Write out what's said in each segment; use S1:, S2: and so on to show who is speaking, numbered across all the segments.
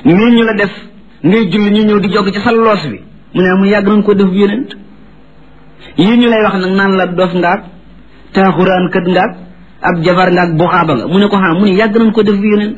S1: nii ñu la def ngay julli ñu ñëw di jog ci sa loos bi mu ne mu yàgg nañ ko def yonent yii ñu lay wax nag naan la dof ngaak taaxuraan kët ngaak ab jabar ngaak buxaaba nga mu ne ko xam mu ne yàgg nañ ko def yonent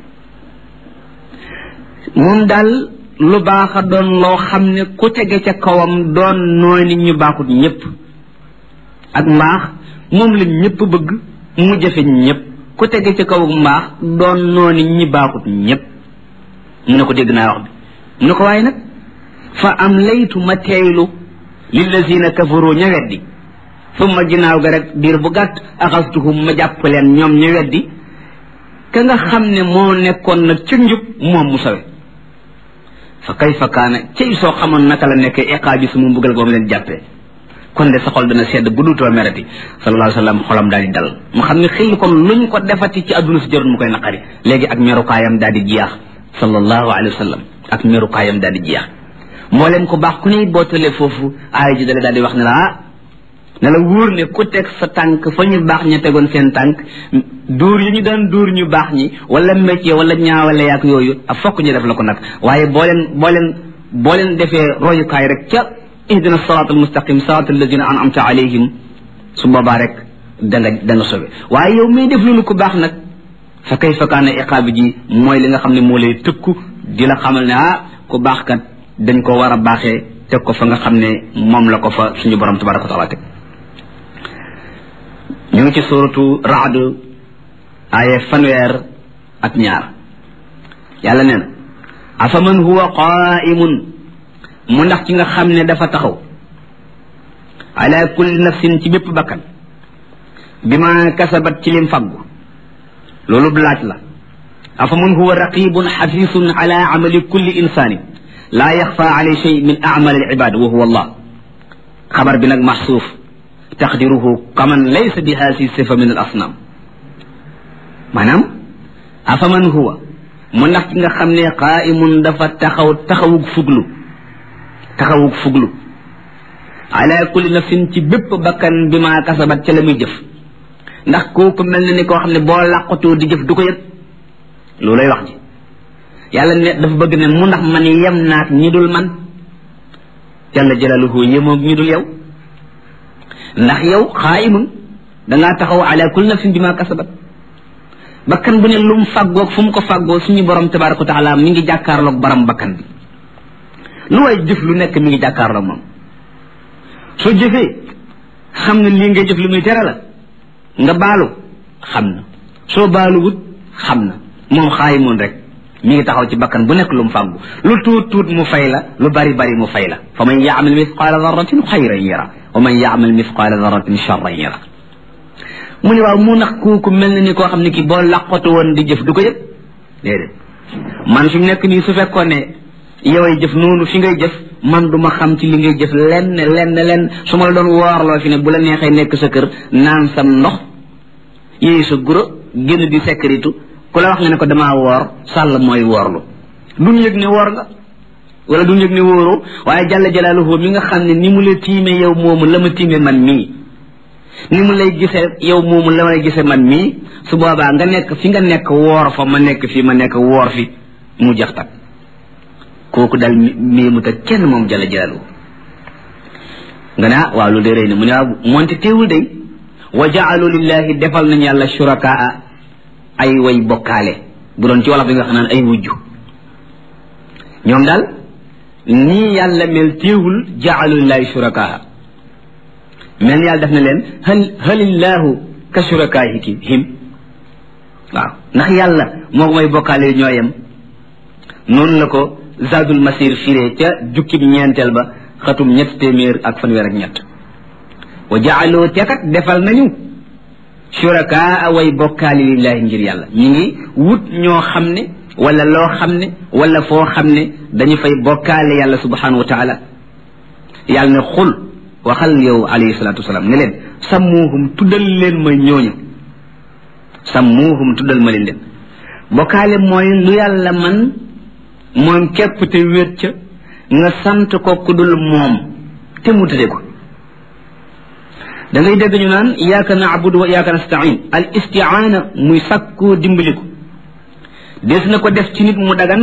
S1: moom daal lu baax a doon loo xam ne ku tege ca kawam doon nooy nit ñu baaxut ñëpp ak mbaax moom la ñëpp bëgg mu jafe ñëpp ku tege ca kaw mbaax doon noo nit ñi baaxut ñëpp mu ne ko dégg naa wax bi mu ne ko waaye nag fa am laytu ma teeylu lillazina kafaru ña weddi summa ginnaaw ga rek diir bu gàtt axastuhum ma jàpp leen ñoom ña weddi ka nga xam ne moo nekkoon nag ca njub moom mu sawe fa kayfa kaana cay soo xamoon naka la nekkee iqaa bi su mu mbugal goom leen jàppee kon de sa xol dana sedd bu dutoo merati sallallahu alayhi wa sallam xolam daal di dal mu xam ne xëy kon luñ ko defati ci àdduna si jarul mu koy naqari léegi ak merukaayam daal di jeex sallallahu alayhi wa sallam ak merukaayam daal di jeex moo leen ko baax ku ne boo tollee foofu aaya ji dale daal di wax ne la ah ne la wóor ne ku teg sa tànk fa ñu baax ña tegoon seen tànk dóor yi ñu daan dóor ñu baax ñi wala métier wala ñaawale yaak yooyu a fokk ñu def la ko nag waaye boo leen boo leen boo leen defee royukaay rek ca ihdina siraat almustaqim siraat alladina an'amta alayhim su boobaa rek da nga da nga sobe waaye yow miy def loolu ku baax nag fa kayfa kaana iqaabi ji mooy li nga xam ne moo lay tëkku di la xamal ne ah ku baax kat dañ ko war a baaxee teg ko fa nga xam ne moom la ko fa suñu borom tabaraka wa taala teg ñu ngi ci suratu raad aaye fanweer ak ñaar yàlla nee na afaman huwa qaimun mu ndax ci nga xam ne dafa taxaw ala kulli nafsin ci bépp bakkan bi ma kasabat ci lim faggu loolu laaj la afaman huwa raqibun xafisun ala amali kulli insani laa yaxfa alay shay min amal al ibad wa huwa allah xabar bi nag maxsuuf taqdiruhu kaman laysa bi haasi sifa min al asnam maanaam afaman huwa mu ndax ci nga xam ne qaimun dafa taxaw taxawug fuglu taxawug fuglu ala kulli nafsin ci bépp bakkan bi ma kasabat ca la muy jëf ndax kooku mel na ni koo xam ne boo làqatoo di jëf du ko yëg loolay wax ji yàlla ne dafa bëgg ne mu ndax man yem naak ñi dul man jalla jalaluhu yemoog ñi dul yow ndax yow xaayimun dangaa taxaw ala kulli nafsin bi ma kasabat bakkan bu ne lu mu fàggoog fu mu ko fàggoo suñu borom tabaraka wa taala mi ngi jàkkaarloog baram bakkan bi lu way jëf lu nekk mi ngi jàkkaarloog moom soo jëfee xam na lii ngay jëf lu muy tere la nga baalu xam na soo baalu wut xam na moom xaayimun rek mi ngi taxaw ci bakkan bu nekk lu mu fàggu lu tuut tuut mu fay la lu bari bari mu fay la fa man yaamal mithqaala darratin xayran yara wa man yaamal mithqaala darratin charran yara mu ne waaw mu nax kooku mel na ni koo xam ne kii boo laqatu woon di jëf du ko yëg déedéet man fi mu nekk nii su fekkoon ne yoway jëf noonu fi ngay jëf man du ma xam ci li ngay jëf lenn lenn lenn su ma la doon woorloo fi ne bu la neexee nekk sa kër naan sam ndox yéey sa guro génn di sécurité ku la wax nga ne ko damaa woor sàll mooy woorlu duñ yëg ne woor nga wala duñ yëg ne wóoroo waaye jàlla jalaaluhu mi nga xam ne ni mu la tiime yow moomu la ma tiime man mii ni mu lay gisee yow moomu la may gisee man mii su boobaa nga nekk fi nga nekk woor fa ma nekk fi ma nekk woor fi mu jax tak kooku dal mii mu ta kenn moom jàlla jalaaluhu nga ne ah waaw lu dee rëy na mu ne waaw moonte teewul day wa jaalu lillahi defal nañu yàlla shurakaa ay way bokkaale bu doon ci wolof bi nga xam naan ay wujju ñoom daal nii yàlla mel téewul jaalu lillahi shurakaa mel ni yàlla def na leen hal halillahu ka shurakaahi him waaw ndax yàlla moo may bokkaale ñooyam noonu la ko zadul masir firee ca jukkib ñeenteel ba xatum ñett téeméer ak fanweer ak ñett wa jaaloo tekat defal nañu shurakaa way bokkaali lillahi ngir yàlla ñu ngi wut ñoo xam ne wala loo xam ne wala foo xam ne dañu fay bokkaale yàlla subhanahu wa taala yàlla ne xul waxal yow alayhi salatu wasalaam ne leen sammuuhum tuddal leen ma ñooñu sammuuhum tuddal ma leen leen bokkaale mooy lu yàlla man moom képp te wéet ca nga sant ko ku dul moom te mu tëdde ko da ngay dégg ñu naan iyaaka naabudu wa iyaaka nastain al istiaana muy sàkkoo dimbaliku des na ko def ci nit mu dagan